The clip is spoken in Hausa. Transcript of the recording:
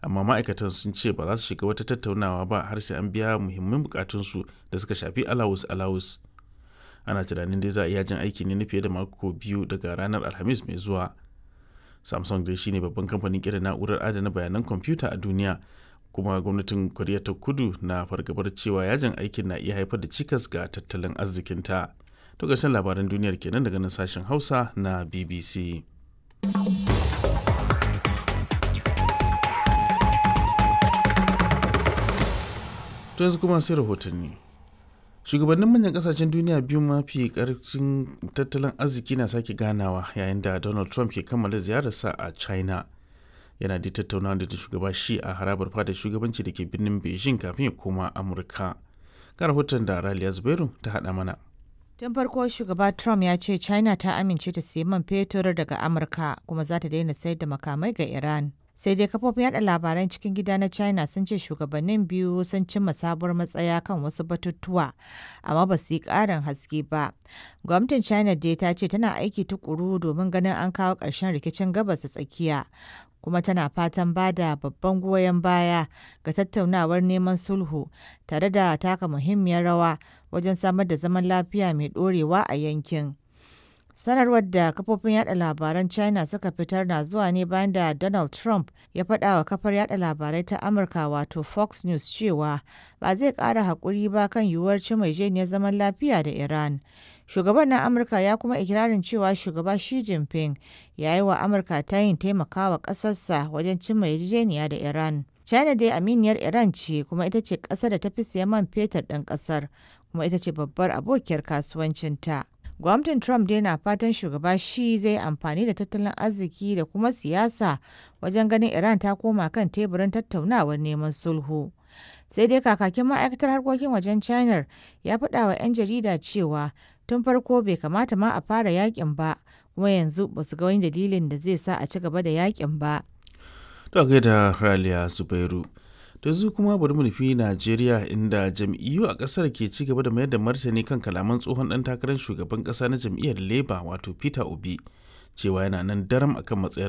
amma ma'aikatan sun ce ba za su shiga wata tattaunawa ba har sai an biya muhimman bukatunsu da suka shafi alawus alawus ana tunanin dai za a iya jin aiki ne na fiye da mako biyu daga ranar alhamis mai zuwa samsung dai shine babban kamfanin kera na'urar adana bayanan kwamfuta a duniya kuma gwamnatin koriya ta kudu na fargabar cewa yajin aikin na iya haifar da cikas ga tattalin arzikinta to ƙarshen labaran duniyar kenan daga nan sashen hausa na bbc to yanzu kuma sai rahotanni shugabannin manyan kasashen duniya biyu mafi karfin tattalin arziki na sake ganawa yayin da donald trump ke kammala ziyararsa a china yana da tattaunawa da shugaba shi a harabar fadar shugabanci da ke birnin beijing kafin ya koma amurka ga rahoton da raliya zubairu ta haɗa mana Tun farko shugaba Trump ya ce China ta amince ta sayi man fetur daga Amurka kuma za ta daina sayar da makamai ga Iran. Sai dai kafofin yada labaran cikin gida na China sun ce shugabannin biyu sun cimma sabuwar matsaya kan wasu batutuwa, amma ba su yi ƙarin haske ba. Gwamnatin China dai ta ce tana aiki tukuru domin ganin an kawo ƙarshen rikicin gabas da tsakiya. kuma tana fatan ba da babban goyon baya ga tattaunawar neman sulhu tare da taka muhimmiyar rawa wajen samar da zaman lafiya mai ɗorewa a yankin. Sanarwar da kafofin yada labaran China suka fitar na zuwa ne bayan da Donald Trump ya faɗa wa kafar yada labarai ta Amurka wato Fox News cewa ba zai ƙara haƙuri ba kan yiwuwar cimajeniyar zaman lafiya da Iran. Shugaban na Amurka ya kuma ikirarin cewa shugaba Xi Jinping ya yi wa Amurka ta yin taimakawa ƙasarsa wajen cimma yarjejeniya da Iran. China dai aminiyar Iran ce kuma ita ce ƙasar da ta fi siyan man fetur ɗin ƙasar kuma ita ce babbar abokiyar kasuwancinta. Gwamnatin Trump dai na fatan shugaba shi zai amfani da tattalin arziki da kuma siyasa wajen ganin Iran ta koma kan teburin tattaunawar neman sulhu. Sai dai kakakin ma'aikatar harkokin wajen China ya faɗa wa 'yan jarida cewa tun farko bai kamata ma a fara yakin ba kuma yanzu ba su ga wani dalilin da zai sa a ci gaba da yakin ba. To da Raliya Zubairu. da zu kuma bari mu nufi Najeriya inda jam'iyyu a kasar ke ci gaba da mayar da martani kan kalaman tsohon dan takarar shugaban kasa na jam'iyyar Labour wato Peter Obi cewa yana nan daram akan matsayar